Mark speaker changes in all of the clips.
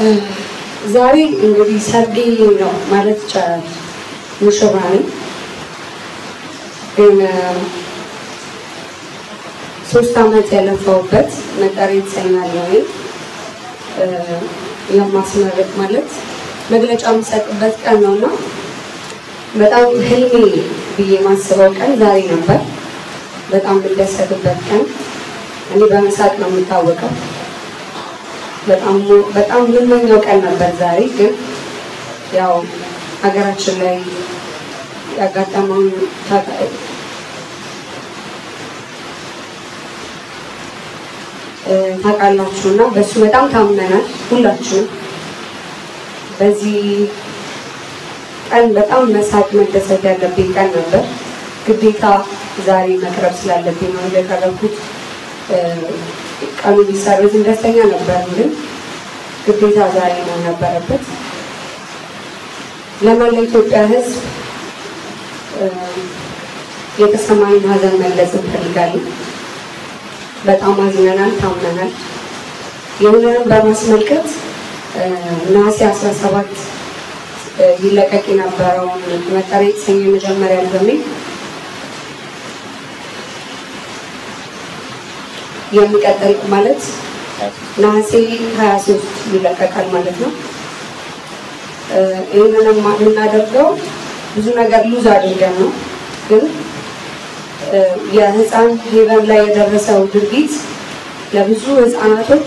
Speaker 1: ዛሬ እንግዲህ ሰርጌ ነው ማለት ይቻላል። ሙሽራ ነኝ። ግን ሶስት ዓመት ያለፈውበት መጠሪያ ይሰኛል ወይ የማስመረቅ ማለት መግለጫ የምሰጥበት ቀን ነው እና በጣም ህልሜ ብዬ የማስበው ቀን ዛሬ ነበር። በጣም የምደሰትበት ቀን እኔ በመሳቅ ነው የምታወቀው። በጣም በጣም የምመኘው ቀን ነበር ዛሬ። ግን ያው ሀገራችን ላይ ያጋጠመውን ታውቃላችሁ እና በእሱ በጣም ታምነናል ሁላችንም። በዚህ ቀን በጣም መሳቅ መደሰት ያለብኝ ቀን ነበር። ግዴታ ዛሬ መቅረብ ስላለብኝ ነው የቀረብኩት። ቀኑ ቢሰረዝ ደስተኛ ነበር፣ ግን ግዴታ ዛሬ ነው ነበረበት። ለመላ ኢትዮጵያ ሕዝብ የተሰማኝን ሀዘን መግለጽ እንፈልጋለን። በጣም አዝነናል፣ ታምነናል። ይህንንም በማስመልከት ነሐሴ 17 ይለቀቅ የነበረውን መጠሪያ የተሰኘ የመጀመሪያ አልበሜ የሚቀጥል ማለት ነሐሴ 23 ይለቀቃል ማለት ነው። ይህንንም የምናደርገው ብዙ ነገር ሉዝ አድርገን ነው። ግን የህፃን ሄቨን ላይ የደረሰው ድርጊት ለብዙ ህፃናቶች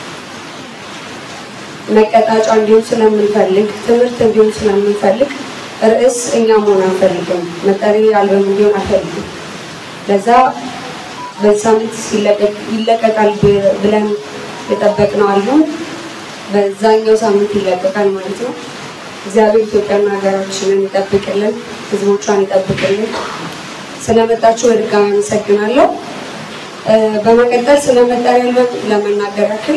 Speaker 1: መቀጣጫ እንዲሆን ስለምንፈልግ ትምህርት እንዲሆን ስለምንፈልግ ርዕስ እኛ መሆን አንፈልግም። መጠሪያ አልበም እንዲሆን አንፈልግም። ለዛ በዚህ ሳምንት ይለቀቃል ብለን የጠበቅነው አልበም በዛኛው ሳምንት ይለቀቃል ማለት ነው። እግዚአብሔር ኢትዮጵያና ሀገራችንን ይጠብቅልን፣ ህዝቦቿን ይጠብቅልን። ስለመጣችሁ በድጋሚ አመሰግናለሁ። በመቀጠል ስለ መጠሪያ አልበም ለመናገር ያክል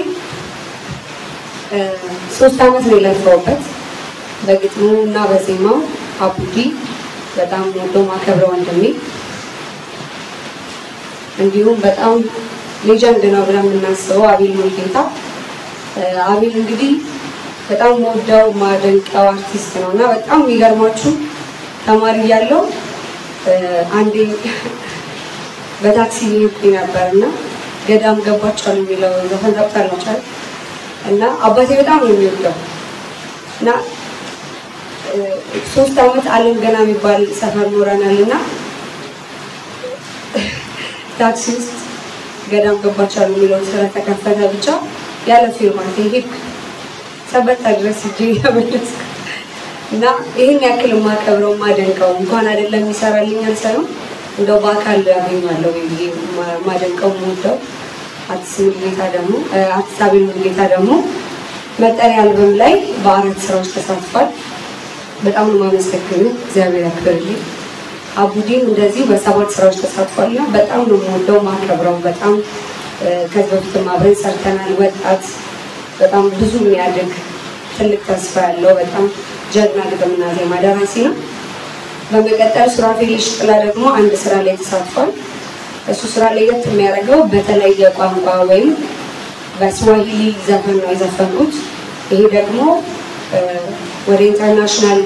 Speaker 1: ሶስት ዓመት ነው የለፈውበት በግጥሙ እና በዜማው አቡዲ በጣም ወዶ ማከብረው ወንድሜ እንዲሁም በጣም ሌጀንድ ነው ብለን የምናስበው አቤል ሙልጌታ። አቤል እንግዲህ በጣም ወደው ማደንቀው አርቲስት ነው እና በጣም የሚገርማችሁ ተማሪ እያለሁ አንዴ በታክሲ ይሄድኩኝ ነበር እና ገዳም ገባችኋል የሚለው ዘፈን ታውቃላችሁ እና አባቴ በጣም ነው የሚወደው እና ሶስት ዓመት አለም ገና የሚባል ሰፈር ኖረናል እና ታክሲ ውስጥ ገዳም ገባችኋል የሚለው ስለተከፈተ ብቻ ያለ ፊርማት ሄድኩ ሰበታ ድረስ እጅ እየመለስኩ እና ይህን ያክል የማከብረው የማደንቀው እንኳን አይደለም ይሰራልኛል ሳይሆን እንደው በአካል ያገኛለሁ ብዬ ማደንቀው የምወደው አርቲስት ሙሉጌታ ደግሞ አርቲስት አቤል ሙሉጌታ ደግሞ መጠሪያ አልበም ላይ በአራት ስራዎች ተሳትፏል። በጣም ነው የማመሰግነው፣ እግዚአብሔር ያክብርልኝ። አቡዲን እንደዚህ በሰባት ስራዎች ተሳትፏል እና በጣም ነው የምወደው ማከብረው። በጣም ከዚህ በፊትም አብረን ሰርተናል። ወጣት በጣም ብዙ የሚያድግ ትልቅ ተስፋ ያለው በጣም ጀግና ግጥምና ዜማ ደራሲ ነው። በመቀጠል ሱራፌል ሽጥላ ደግሞ አንድ ስራ ላይ ተሳትፏል። እሱ ስራ ለየት የሚያደርገው በተለየ ቋንቋ ወይም በስዋሂሊ ዘፈን ነው የዘፈንኩት። ይሄ ደግሞ ወደ ኢንተርናሽናል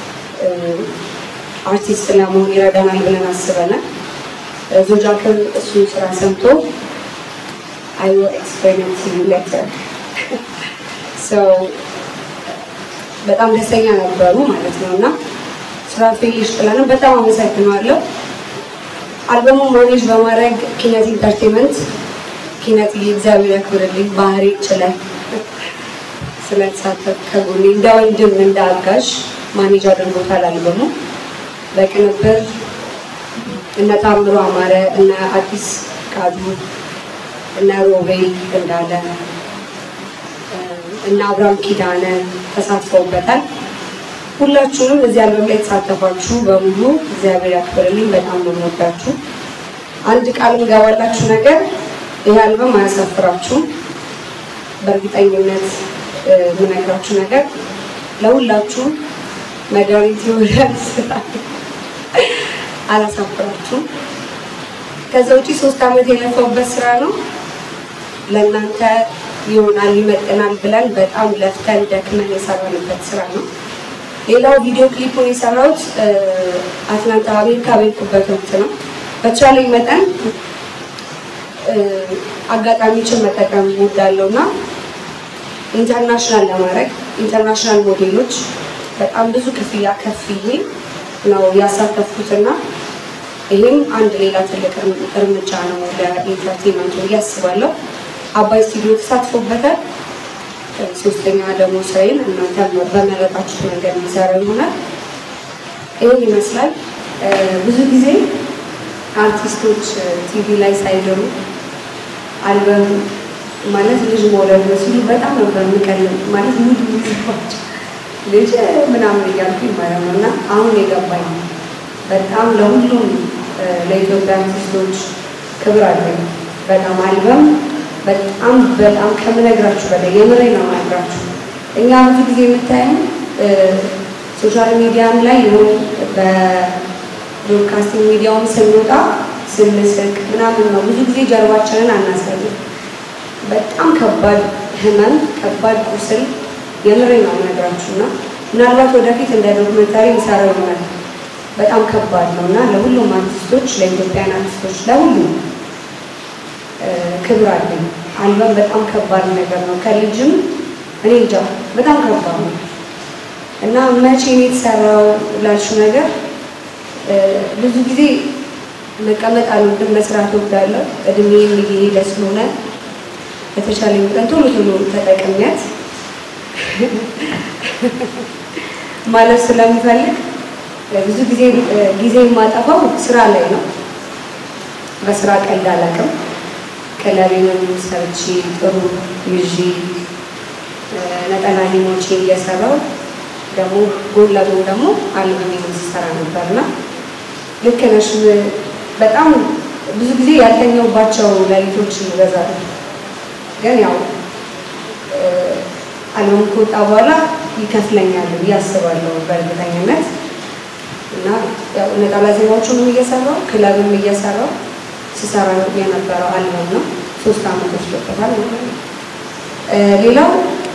Speaker 1: አርቲስት ለመሆን ይረዳናል ብለን አስበናል። ዞጃክን እሱን ስራ ሰምቶ አይ ዊል ኤክስፕሌን ቱ ዩ ሌተር በጣም ደስተኛ ነበሩ ማለት ነው እና ሱራፌል ሽጥላንም በጣም አመሰግነዋለሁ። አልበሙ ማኔጅ በማድረግ ኪነት ኢንተርቴንመንት ኪነት እግዚአብሔር ያክብርልኝ። ባህሪ ችለን ስለተሳተፍ ከጎኔ እንደ ወንድም እንደ አጋዥ ማኔጅ አድርጎታል። አልበሙ በቅንብር እነ ታምሮ አማረ፣ እነ አዲስ ቃዱ፣ እነ ሮቤል እንዳለ እና አብርሃም ኪዳነ ተሳትፈውበታል። ሁላችሁንም እዚህ አልበም ላይ የተሳተፋችሁ በሙሉ እግዚአብሔር ያክብርልኝ። በጣም ነው የምወዳችሁ። አንድ ቃል የምገባላችሁ ነገር ይህ አልበም አያሳፍራችሁም። በእርግጠኝነት የምነግራችሁ ነገር ለሁላችሁም መድኃኒት ይሆናል። ስራ አላሳፍራችሁም። ከዛ ውጪ ሶስት ዓመት የለፈውበት ስራ ነው። ለእናንተ ይሆናል ይመጥናል ብለን በጣም ለፍተን ደክመን የሰራንበት ስራ ነው። ሌላው ቪዲዮ ክሊፑን የሰራሁት አትላንታ አሜሪካ በሄድኩበት ወቅት ነው። በተቻለኝ መጠን አጋጣሚዎችን መጠቀም እወዳለሁ እና ኢንተርናሽናል ለማድረግ ኢንተርናሽናል ሞዴሎች በጣም ብዙ ክፍያ ከፍዬ ነው ያሳተፍኩትና ይህም አንድ ሌላ ትልቅ እርምጃ ነው ለኢንተርቴንመንቱ ብዬ አስባለሁ። አባይ ስቱዲዮ ተሳትፎበታል። ሶስተኛ ደግሞ ስራዬን እናንተ በመረጣችሁት መንገድ የሚሰራ ይሆናል። ይህን ይመስላል። ብዙ ጊዜ አርቲስቶች ቲቪ ላይ ሳይደሩ አልበም ማለት ልጅ መውለድ ነው ሲሉ በጣም ነበር የምቀልም ማለት ሙድ ሚዝባቸው ልጅ ምናምን እያልኩኝ ማለት ነው እና አሁን የገባኝ በጣም ለሁሉም ለኢትዮጵያ አርቲስቶች ክብር አለኝ። በጣም አልበም በጣም በጣም ከምነግራችሁ በላይ የምሬ ነው የምነግራችሁ። እኛ ብዙ ጊዜ የምታየው ሶሻል ሚዲያም ላይ ይሁን በብሮድካስቲንግ ሚዲያውም ስንወጣ ስንስቅ ምናምን ነው። ብዙ ጊዜ ጀርባችንን አናሳይም። በጣም ከባድ ህመም፣ ከባድ ቁስል የምሬ ነው የምነግራችሁ እና ምናልባት ወደፊት እንደ ዶክመንታሪ ይሰራው ይሆናል። በጣም ከባድ ነው እና ለሁሉም አርቲስቶች፣ ለኢትዮጵያን አርቲስቶች፣ ለሁሉም ክብር አለኝ። አልበም በጣም ከባድ ነገር ነው። ከልጅም እኔ እንጃ በጣም ከባድ ነው እና መቼ ነው የተሰራው ላልሽው ነገር ብዙ ጊዜ መቀመጥ አልወድም፣ መስራት እወዳለሁ። እድሜም እየሄደ ስለሆነ በተቻለ መጠን ቶሎ ቶሎ ተጠቅሚያት ማለት ስለሚፈልግ ብዙ ጊዜ ጊዜ የማጠፋው ስራ ላይ ነው። በስራ ቀልድ አላውቅም። ክለቤንም ሰርቼ ጥሩ ይዤ ነጠላ ሂሞቼ እየሰራው ደግሞ ጎን ለጎን ደግሞ አልበሜን ስሰራ ነበርና ልክ ነሽ። በጣም ብዙ ጊዜ ያልተኛውባቸው ሌሊቶች ይበዛሉ። ግን ያው አልበም ከወጣ በኋላ ይከፍለኛል ብዬ አስባለሁ በእርግጠኝነት እና ያው ነጠላ ዜማዎቹንም እየሰራው ክለብም እየሰራው ስሰራ የነበረው አልበም ነው። ሶስት አመት ወስዶበታል ማለት ነው። ሌላው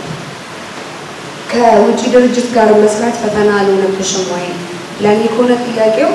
Speaker 1: ከውጭ ድርጅት ጋር መስራት ፈተና አልሆነብሽም ወይ? ለእኔ ከሆነ ጥያቄው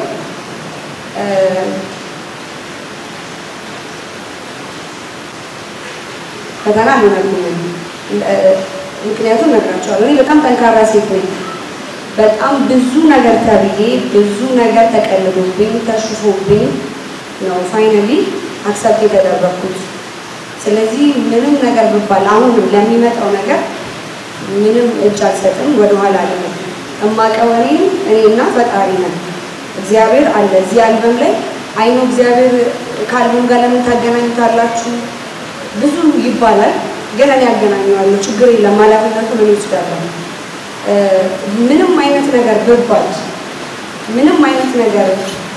Speaker 1: ፈተና አልሆነብኝም። ምክንያቱም ነግራቸዋለሁ። እኔ በጣም ጠንካራ ሴት ነኝ። በጣም ብዙ ነገር ተብዬ ብዙ ነገር ተቀልዶብኝ ተሽፎብኝ ነው ፋይናሊ አክሰፕት የተደረግኩት። ስለዚህ ምንም ነገር ብባል አሁንም ለሚመጣው ነገር ምንም እጅ አልሰጥም፣ ወደኋላ አልልም። እማቀው እኔ እኔና ፈጣሪ ነን። እግዚአብሔር አለ እዚህ አልበም ላይ አይኖ እግዚአብሔር ከአልበም ጋር ለምን ታገናኙታላችሁ ብዙ ይባላል፣ ግን እኔ ያገናኘዋለሁ። ችግር የለም፣ ኃላፊነቱን እኔ እወስዳለሁ። ምንም አይነት ነገር ብባል ምንም አይነት ነገር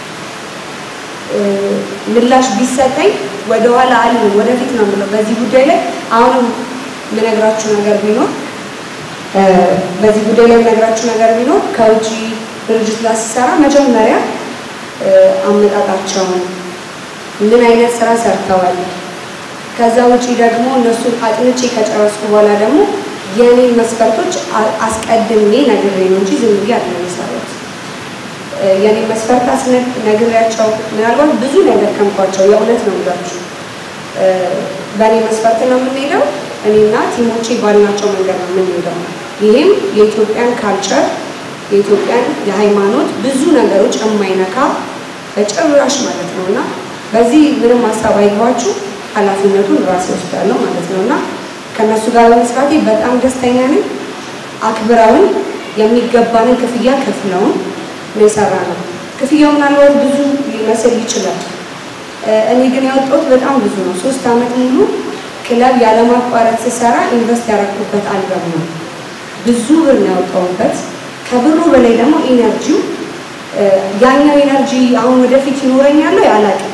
Speaker 1: ምላሽ ቢሰጠኝ ወደኋላ አልልም፣ ወደፊት ነው የምለው። በዚህ ጉዳይ ላይ አሁንም የምነግራችሁ ነገር ቢኖር በዚህ ጉዳይ ላይ የምነግራችሁ ነገር ቢኖር ከውጭ ድርጅት ጋር ሲሰራ መጀመሪያ አመጣጣቸውን ምን አይነት ስራ ሰርተዋል፣ ከዛ ውጪ ደግሞ እነሱን አጥንቼ ከጨረስኩ በኋላ ደግሞ የእኔን መስፈርቶች አስቀድሜ ነግሬ ነው እንጂ ዝም ብዬ አይደለም የሰራሁት። የኔ መስፈርት አስነግ ነግሬያቸው ምናልባት ብዙ ነገር ከምኳቸው የእውነት ነው ብላችሁ በእኔ መስፈርት ነው የምንሄደው። እኔና ቲሞቼ ባልናቸው መንገድ ነው የምንሄደው። ይህም የኢትዮጵያን ካልቸር የኢትዮጵያን የሃይማኖት ብዙ ነገሮች የማይነካ በጭራሽ ማለት ነው እና በዚህ ምንም ሀሳብ አይገባችሁ፣ ኃላፊነቱን ራሴ ወስዳለሁ ማለት ነው እና ከእነሱ ጋር በመስራቴ በጣም ደስተኛ ነኝ። አክብረውን የሚገባንን ክፍያ ከፍለውን ነው የሰራ ነው። ክፍያው ምናልባት ብዙ ሊመስል ይችላል። እኔ ግን ያወጣሁት በጣም ብዙ ነው። ሶስት ዓመት ሙሉ ክለብ ያለማቋረጥ ስሰራ ኢንቨስት ያደረኩበት አልበም ነው። ብዙ ብር ነው ያወጣሁበት። ከብሩ በላይ ደግሞ ኢነርጂው ያኛው ኢነርጂ አሁን ወደፊት ይኖረኛል አላውቅም።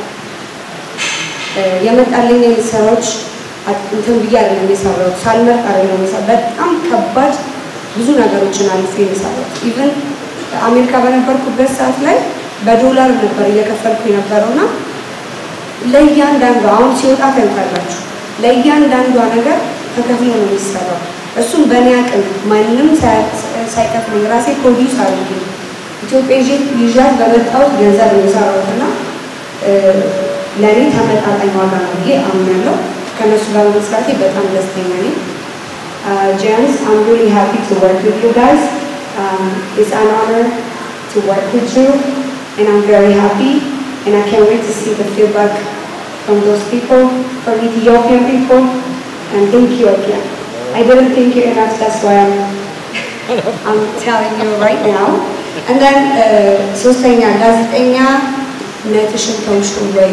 Speaker 1: የመጣልኝ ስራዎች እንትን ብዬ አይደለም የሰራሁት፣ ሳልመርጥ አይደለም የሰራሁት። በጣም ከባድ ብዙ ነገሮችን አልፌ የሰራሁት ኢቨን አሜሪካ በነበርኩበት ሰዓት ላይ በዶላር ነበር እየከፈልኩ የነበረውና ለእያንዳንዷ አሁን ሲወጣ ታዩታላችሁ። ለእያንዳንዷ ነገር ተከፍሎ ነው የሚሰራው። እሱም በእኔ አቅም ማንም ሳይከፍለኝ ራሴ ፕሮዲውስ አድርጌ ኢትዮጵያ ይዤ ይዣት በመጣሁት ገንዘብ ነው የሰራሁት እና ለእኔ ተመጣጣኝ ዋጋ ነው ብዬ አምናለሁ። ከእነሱ ጋር በመስራቴ በጣም ደስተኛ ነኝ። ጄምስ አም ሪሊ ሃፒ ቱ ወርክ ዊዝ ዩ ጋይስ ኢትስ አን ኦነር ቱ ወርክ ዊዝ ዩ and I'm very happy and I can't wait to see the feedback from those people, from Ethiopian people, and thank you again. I didn't thank you enough, that's why I'm, I'm telling you right now. And then, ሶስተኛ ጋዜጠኛ ነትሽን ተውሽ ወይ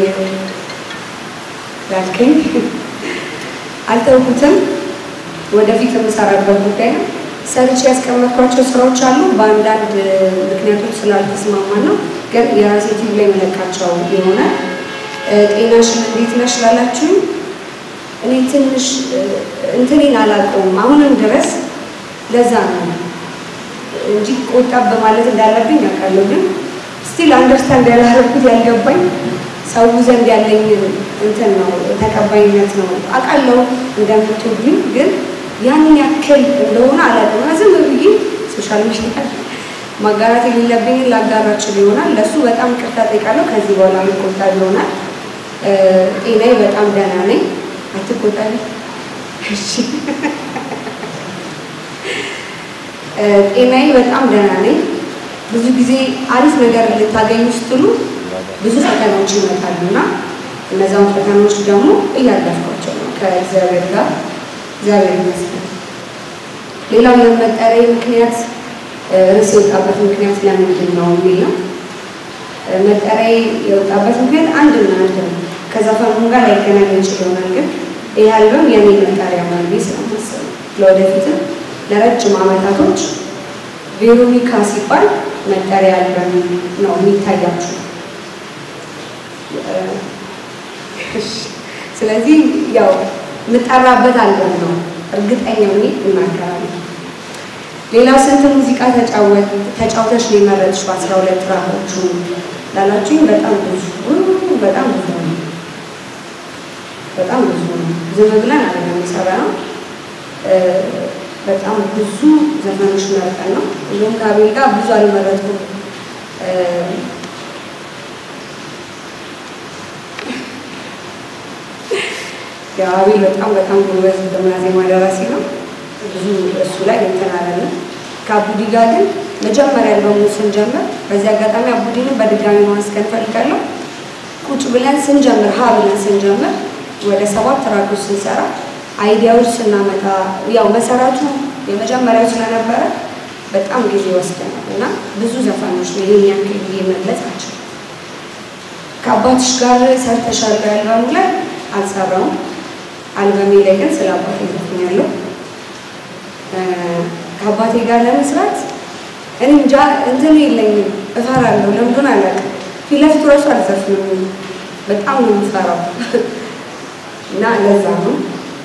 Speaker 1: ያልከኝ አልተውኩትም። ወደፊት የምሰራበት ጉዳይ ነው። ሰርቼ ያስቀመጥኳቸው ስራዎች አሉ። በአንዳንድ ምክንያቶች ስላልተስማማን ነው፣ ግን የራሴ ቲቪ ላይ መለቃቸው የሆነ ጤናሽን እንዴት ነሽ ላላችሁኝ እኔ ትንሽ እንትኔን አላውቀውም አሁንም ድረስ ለዛ ነው እንጂ ቆጠብ በማለት እንዳለብኝ ያውቃለሁ። ግን ስቲል አንደርስታንድ ያላረኩት ያልገባኝ ሰው ዘንድ ያለኝ እንትን ነው ተቀባይነት ነው አውቃለሁ እንደምትወዱኝ ግን ያንን ያክል እንደሆነ አላውቅም። ዝም ብዬ ሶሻል ሚዲያ ማጋራት የሌለብኝን ላጋራችል ይሆናል። ለእሱ በጣም ቅርታ ጠይቃለሁ። ከዚህ በኋላ የሚቆጣ ይሆናል። ጤናዬ በጣም ደህና ነኝ። አትቆጣቢ። እሺ ጤናዬ በጣም ደህና ነኝ። ብዙ ጊዜ አሪፍ ነገር ልታገኙ ስትሉ ብዙ ፈተናዎች ይመጣሉ እና እነዛውን ፈተናዎች ደግሞ እያለፍኳቸው ነው ከእግዚአብሔር ጋር እግዚአብሔር ይመስገን። ሌላው የመጠሪያ ምክንያት ርዕስ የወጣበት ምክንያት ለምንድን ነው የሚል ነው። መጠሪያ የወጣበት ምክንያት አንድና አንድ ነው። ከዘፈኑ ጋር ላይገናኝ ይችል ይሆናል፣ ግን ይህ አልበም የኔ መጠሪያ ነው ብዬ ስለማስብ ለወደፊትም ለረጅም ዓመታቶች ቬሮኒካ ሲባል መጠሪያ አልበም ነው የሚታያችሁ። ስለዚህ ያው የምጠራበት አልበም ነው እርግጠኛ ሆኜ እናገራለሁ። ሌላው ስንት ሙዚቃ ተጫውተሽ ነው የመረጥሽው? አስራ ሁለት ትራኮቹ ላላችሁኝ በጣም ብዙ በጣም ብዙ ነው። በጣም ብዙ ነው። ዝም ብለን አይደለም የሰራነው። በጣም ብዙ ዘፈኖች መርጠን ነው። እንዲሁም ከአቤል ጋር ብዙ አልመረጥኩም። የአቤል በጣም በጣም ጎበዝ ግጥምና ዜማ ደራሲ ነው። ብዙ እሱ ላይ እንትን አላለም። ከአቡዲ ጋር ግን መጀመሪያ አልበሙ ስንጀምር፣ በዚህ አጋጣሚ አቡዲንም በድጋሚ ማመስገን እፈልጋለሁ። ቁጭ ብለን ስንጀምር ሀ ብለን ስንጀምር ወደ ሰባት ትራኮች ስንሰራ አይዲያዎች ስናመጣ ያው መሰረቱ የመጀመሪያው ስለነበረ በጣም ጊዜ ወስደናል እና ብዙ ዘፋኖች ነው ይህን ያክል ጊዜ መግለጽ አልችልም። ከአባትሽ ጋር ሰርተሻል አልበሙ ላይ አልሰራውም። አልበሜ ላይ ግን ስለ አባቴ ዘፍኛለሁ። ከአባቴ ጋር ለመስራት እኔ እንጃ እንትን የለኝም፣ እፈራለሁ። ለምንድን አላውቅም። ፊት ለፊቱ እራሱ አልዘፍንም፣ በጣም ነው የምፈራው እና ለዛ ነው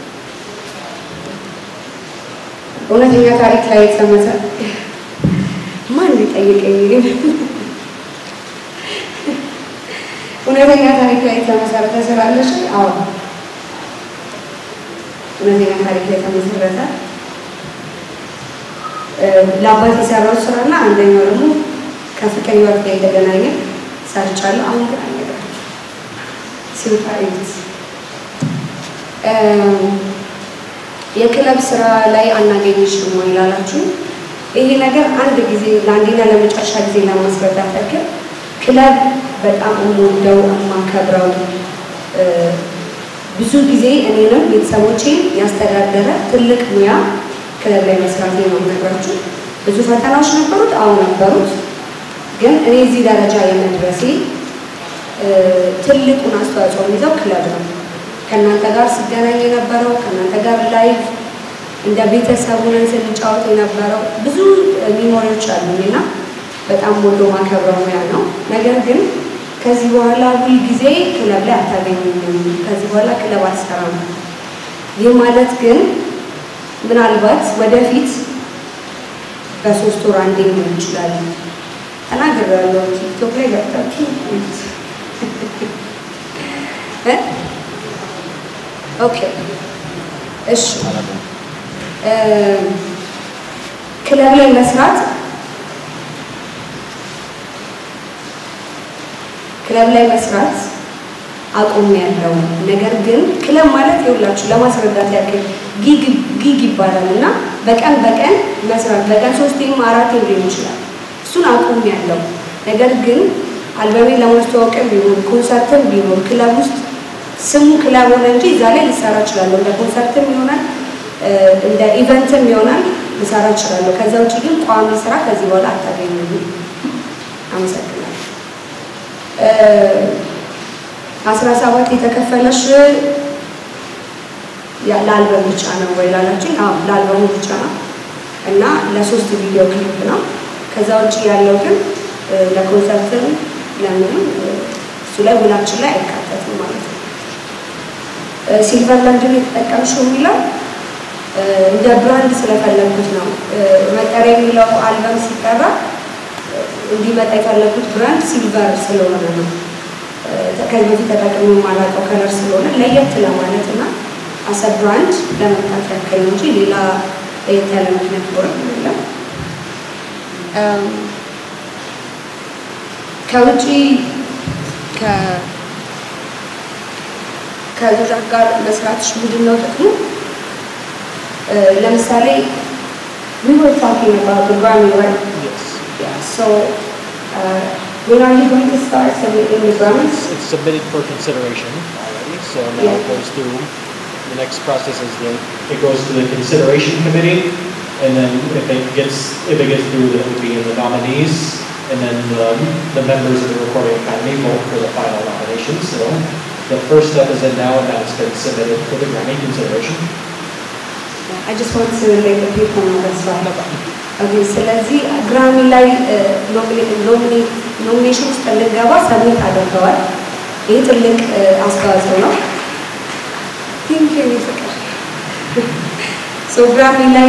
Speaker 1: እውነተኛ ታሪክ ላይ የተመሰ ማን ሊጠይቀኝ ግን እውነተኛ ታሪክ ላይ የተመሰረተ ስላለሽ? አዎ እውነተኛ ታሪክ ላይ የተመሰረተ ለአባት የሰራሁት ስራና አንደኛው ደግሞ ከፍቅር ህይወት ጋር የተገናኘ ሰርቻለሁ። አሁን ግን አልነግራችሁም። ሲወጣ እዩት። የክለብ ስራ ላይ አናገኝሽም ወይ ላላችሁ ይሄ ነገር አንድ ጊዜ ለአንዴና ለመጨረሻ ጊዜ ለማስረዳት ያክል ክለብ በጣም የምወደው የማከብረው ብዙ ጊዜ እኔንም ቤተሰቦቼን ያስተዳደረ ትልቅ ሙያ ክለብ ላይ መስራቴ ነው የምነግራችሁ። ብዙ ፈተናዎች ነበሩት፣ አዎ ነበሩት። ግን እኔ እዚህ ደረጃ የመድረሴ ትልቁን አስተዋጽኦ የሚይዘው ክለብ ነው። ከእናንተ ጋር ሲገናኝ የነበረው ከእናንተ ጋር ላይቭ እንደ ቤተሰብ ሆነን ስንጫወት የነበረው ብዙ ሚሞሪዎች አሉኝ እና በጣም ወዶ ማከብረው ሙያ ነው። ነገር ግን ከዚህ በኋላ ሁል ጊዜ ክለብ ላይ አታገኙኝም፣ ከዚህ በኋላ ክለብ አልሰራም። ይህ ማለት ግን ምናልባት ወደፊት በሶስት ወር አንዴ ሊሆን ይችላል። ተናግሬያለሁ። ቲክቶክ ላይ ገብታችሁ ኦኬ እሺ እ፣ ክለብ ላይ መስራት ክለብ ላይ መስራት አቁም ያለው ነገር ግን ክለብ ማለት ይኸውላችሁ ለማስረዳት ያክል ጊግ ጊግ ይባላል እና በቀን በቀን መስራት በቀን ሶስቴም አራቴም ሊሆን ይችላል። እሱን አቁም ያለው ነገር ግን አልበሜን ለማስተዋወቅም ቢሆን ኮንሰርትም ቢሆን ክለብ ውስጥ ስሙ ክለብ ሆነ እንጂ እዛ ላይ ልሰራ እችላለሁ። እንደ ኮንሰርትም ይሆናል እ፣ እንደ ኢቨንትም ይሆናል ልሰራ እችላለሁ። ከዛ ውጭ ግን ቋሚ ስራ ከዚህ በኋላ አታገኙም። አመሰግናለሁ። አስራ ሰባት የተከፈለሽ ያ- ለአልበም ብቻ ነው ወይ ላላችሁኝ፣ አዎ ለአልበሙ ብቻ ነው እና ለሶስት ቪዲዮ ክሊፕ ነው። ከዛ ውጭ ያለው ግን እ፣ ለኮንሰርትም ለምንም እ፣ እሱ ላይ ውላችን ላይ አይካተትም ማለት ነው። እ፣ ሲልቨር ለምንድን ነው የተጠቀምሽው የሚለው እ፣ እንደ ብራንድ ስለፈለጉት ነው። እ፣ መጠሪያ የሚለው አልበም ሲጠራ እ፣ እንዲመጣ የፈለጉት ብራንድ ሲልቨር ስለሆነ ነው። እ፣ ከዚህ በፊት ተጠቅሞ የማላውቀው ከለር ስለሆነ ለየት ለማለት እና አሰ ብራንድ ለመምጣት ያክል ነው እንጂ ሌላ ለየት ያለ ምክንያት ኖረም የለም። እም፣ ከውጪ ከ- ከልጆች ጋር መስራትሽ ምንድን ነው ጥቅሙ? እ፣ ለምሳሌ we were talking about the Grammy, right?
Speaker 2: Yes.
Speaker 1: Yeah, so uh, when are you going to start submitting the Grammys?
Speaker 2: It's, it's submitted for consideration already, so now
Speaker 1: Yeah.
Speaker 2: it goes through, the next process is the, it goes to the consideration committee, and then if it gets, if it gets through, then it would be in the nominees, and then the, the members of the Recording Academy vote for the final nominations, so the first step is in now, and now it's been submitted for the Grammy consideration.
Speaker 1: I just want to let the people know that's why. Okay, ስለዚህ ግራሚ ላይ ኖሚኔሽን ውስጥ እንገባ ሰብሚት አድርገዋል። ይህ ትልቅ እ፣ አስተዋጽኦ ነው። ቲንክ ፍቅር ሶ ግራሚ ላይ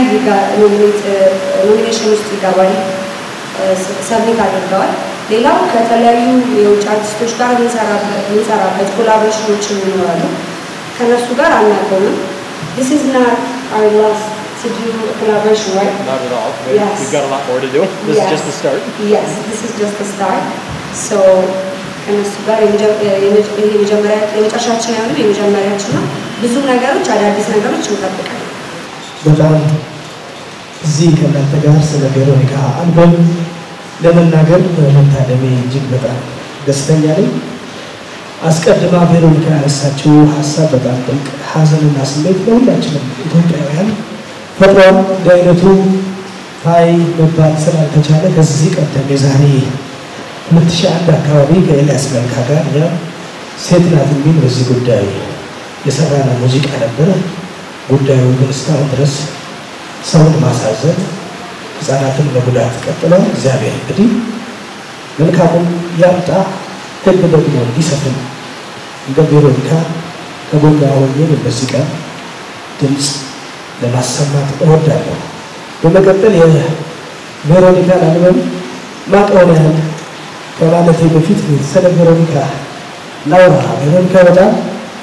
Speaker 1: ኖሚኔሽን ውስጥ ይገባል፣ ሰብሚት አድርገዋል። ሌላው ከተለያዩ የውጭ አርቲስቶች ጋር የምንሰራበት- የምንሰራበት ኮላቦሬሽኖችን ይኖራሉ። ከነሱ ጋር አናቆምም። This is not our last to do a collaboration, right?
Speaker 2: Not at all, We-
Speaker 1: Yes.
Speaker 2: we've got a lot more to do, this is just the start.
Speaker 1: Yes, this is just the start. So ከነሱ ጋር የመጀ- የመጀ- ይሄ የመጀመሪያ የመጨረሻችን አይሆንም፣ የመጀመሪያችን ነው። ብዙ ነገሮች አዳዲስ ነገሮች እንጠብቃለን።
Speaker 3: በጣም እዚህ ከእናንተ ጋር ስለ ቬሮኒካ አልበም ለመናገር በመታደሜ እጅግ በጣም ደስተኛ ነኝ። አስቀድማ ቬሮኒካ ያነሳችው ሀሳብ በጣም ጥልቅ ሀዘንና ስሜት ለሁላችንም ኢትዮጵያውያን ፈጥሯል። እንዲህ አይነቱ ሀይ መባል ስላልተቻለ ከዚህ ቀደም የዛሬ 2001 አካባቢ ከኤልያስ መልካ ጋር እኛ ሴት ናት የሚል በዚህ ጉዳይ የሰራነው ሙዚቃ ነበረ። ጉዳዩ ግን እስካሁን ድረስ ሰውን ማሳዘን፣ ህፃናትን መጉዳት ቀጥሏል። እግዚአብሔር እንግዲህ መልካሙን ያምጣ፣ ህግ ደግሞ እንዲሰፍን እንደ ቬሮኒካ ከጎኗ ሆኜ በዚህ ቀን ድምፅ ለማሰማት እወዳለሁ። በመቀጠል የቬሮኒካን አልበም ማቀውን ያህል ከማለቴ በፊት ስለ ቬሮኒካ ላውራ። ቬሮኒካ በጣም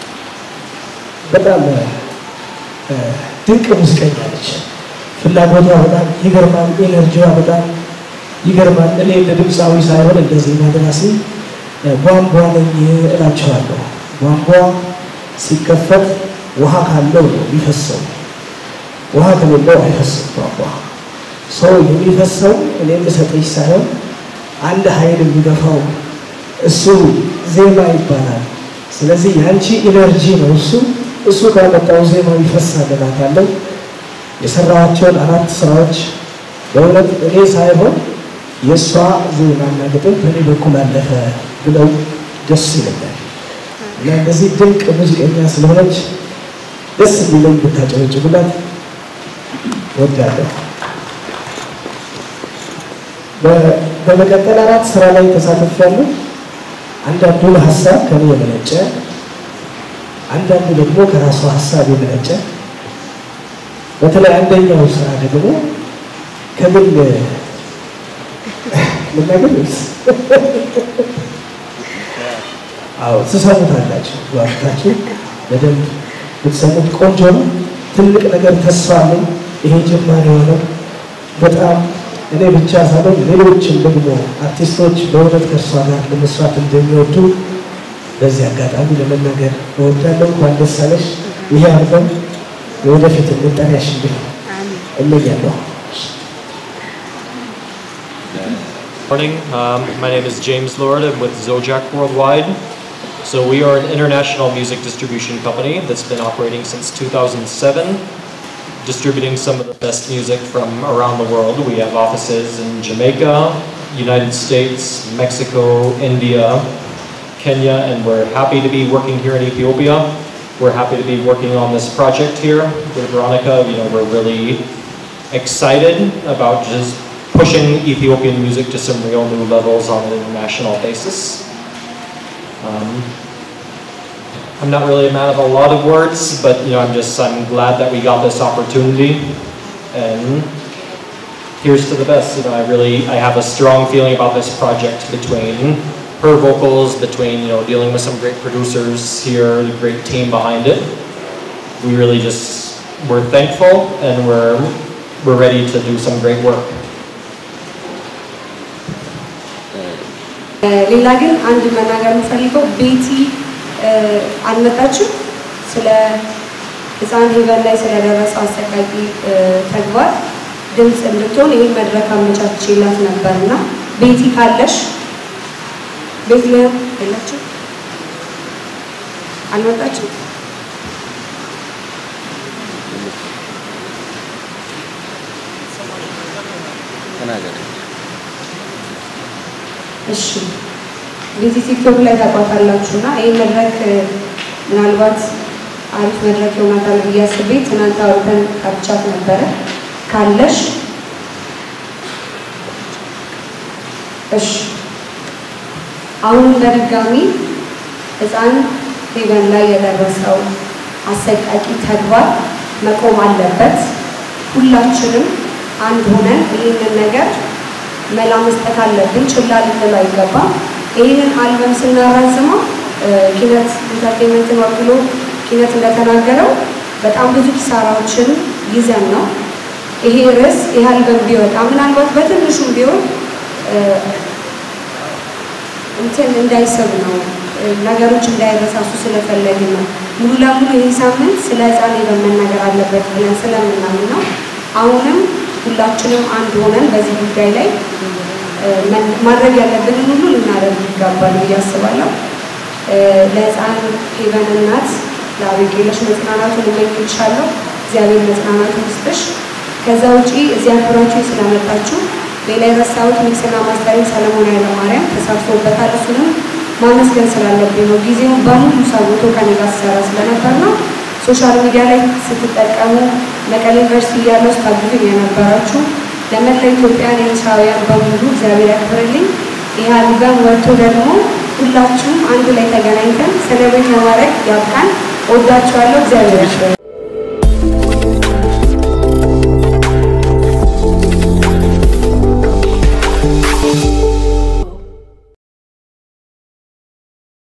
Speaker 3: በጣም እ፣ ድንቅ ሙዚቀኛ ነች። ፍላጎቷ በጣም ይገርማል። ኤነርጂዋ በጣም ይገርማል። እኔ እንደ ድምፃዊ ሳይሆን እንደ ዜማ ደራሲ እ፣ ቧንቧ ነኝ እላቸዋለሁ። ቧንቧ ሲከፈት ውሃ ካለው ነው የሚፈሰው። ውሃ ከሌለው አይፈስም ቧንቧ። ሰው የሚፈሰው እኔ የምሰጥሽ ሳይሆን አንድ ኃይል የሚገፋው እሱ ዜማ ይባላል። ስለዚህ የአንቺ ኢነርጂ ነው እሱ እሱ ካመጣው ዜማ ይፈሳል እላታለሁ። የሰራኋቸውን አራት ስራዎች በእውነት እኔ ሳይሆን የእሷ ዜማና ግጥም በእኔ በኩል አለፈ ብለው ደስ ይለኛል እና እንደዚህ ድንቅ ሙዚቀኛ ስለሆነች ደስ የሚለኝ ብታጨበጭቡላት ወዳለሁ። በ- በመቀጠል አራት ስራ ላይ ተሳትፌያለሁ። አንዳንዱ ሀሳብ ከኔ የመነጨ አንዳንዱ ደግሞ ከራሷ ሀሳብ የመነጨ በተለይ አንደኛው ስራ ደግሞ ከግል ልናገር ወይስ? አዎ ትሰሙታላችሁ። ዋርታችሁ በደንብ ብትሰሙት ቆንጆ ነው። ትልቅ ነገር ተስፋ አለኝ። ይሄ ጅማሬ የሆነው በጣም እኔ ብቻ ሳይሆን ሌሎችም ደግሞ አርቲስቶች በእውነት ከእርሷ ጋር ለመስራት እንደሚወዱ በዚህ አጋጣሚ ለመናገር እወዳለሁ። እንኳን ደስ አለሽ። ይሄ አልበም የወደፊት መጠሪያሽ እንዲሆን እመኛለሁ።
Speaker 2: Morning, um, my name is James Lord, I'm with Zojak Worldwide. So we are an international music distribution company that's been operating since 2007, distributing some of the best music from around the world. We have offices in Jamaica, United States, Mexico, India, Kenya, and we're happy to be working here in Ethiopia. We're happy to be working on this project here with Veronica. You know, we're really excited about just pushing Ethiopian music to some real new levels on an international basis. Um, I'm not really a man of a lot of words, but you know, I'm just I'm glad that we got this opportunity, and here's to the best. You know, I really I have a strong feeling about this project between her vocals, between you know dealing with some great producers here, the great team behind it. We really just we're thankful and we're we're ready to do some great work.
Speaker 1: ሌላ ግን አንድ መናገር የምፈልገው ቤቲ አልመጣችም። ስለ ህፃን ሄቨን ላይ ስለደረሰው አሰቃቂ ተግባር ድምፅ እንድትሆን ይህን መድረክ አመቻችላት ነበር እና ቤቲ ካለሽ ቤት ሊሆን የለችም አልመጣችም። እሺ ቤቲ ቲክቶክ ላይ ታቋታላችሁ እና ይህ መድረክ ምናልባት አሪፍ መድረክ ይሆናታል ብዬ አስቤ ትናንት አውርተን ካብቻት ነበረ። ካለሽ እሺ አሁንም በድጋሚ ህፃን ሄቨን ላይ የደረሰው አሰቃቂ ተግባር መቆም አለበት። ሁላችንም አንድ ሆነን ይህንን ነገር መላ መስጠት አለብን። ችላ ልንል አይገባም። ይህንን አልበም ስናራዝመው ኪነት ኢንተርቴንመንትን ወክሎ ኪነት እንደተናገረው በጣም ብዙ ኪሳራዎችን ይዘን ነው ይሄ ርዕስ ይህ አልበም ቢወጣ ምናልባት በትንሹም ቢሆን እንትን እንዳይሰብ ነው ነገሮች እንዳይረሳሱ ስለፈለግን ነው። ሙሉ ለሙሉ ይህ ሳምንት ስለ ህፃን በመናገር አለበት ብለን ስለምናምን ነው። አሁንም ሁላችንም አንድ ሆነን በዚህ ጉዳይ ላይ ማድረግ ያለብንን ሁሉ ልናደርግ ይገባል ብዬ አስባለሁ። ለህፃን ሄቨን እናት ለአቤጌለሽ መጽናናቱን እመኝልሻለሁ። እግዚአብሔር መጽናናቱን ይስጥሽ። ከዛ ውጪ እዚህ አክብራችሁ ስለመጣችሁ ሌላ የረሳሁት ሚክስና ማስተሪንግ ሰለሞን ኃይለማርያም ተሳትፎበታል። እሱንም ማመስገን ስላለብኝ ነው። ጊዜውን በሙሉ ሰውቶ ከኔ ጋር ሲሰራ ስለነበር ነው። ሶሻል ሚዲያ ላይ ስትጠቀሙ መቀሌ ዩኒቨርሲቲ እያለሁ ስታግዙኝ የነበራችሁ ለመላ ኢትዮጵያን ኤርትራውያን በሙሉ እግዚአብሔር ያክብርልኝ። ይህ አልበም ወጥቶ ደግሞ ሁላችሁም አንድ ላይ ተገናኝተን ሴሌብሬት ለማድረግ ያብቃን። ወዳችኋለሁ። እግዚአብሔር ያክብርልኝ።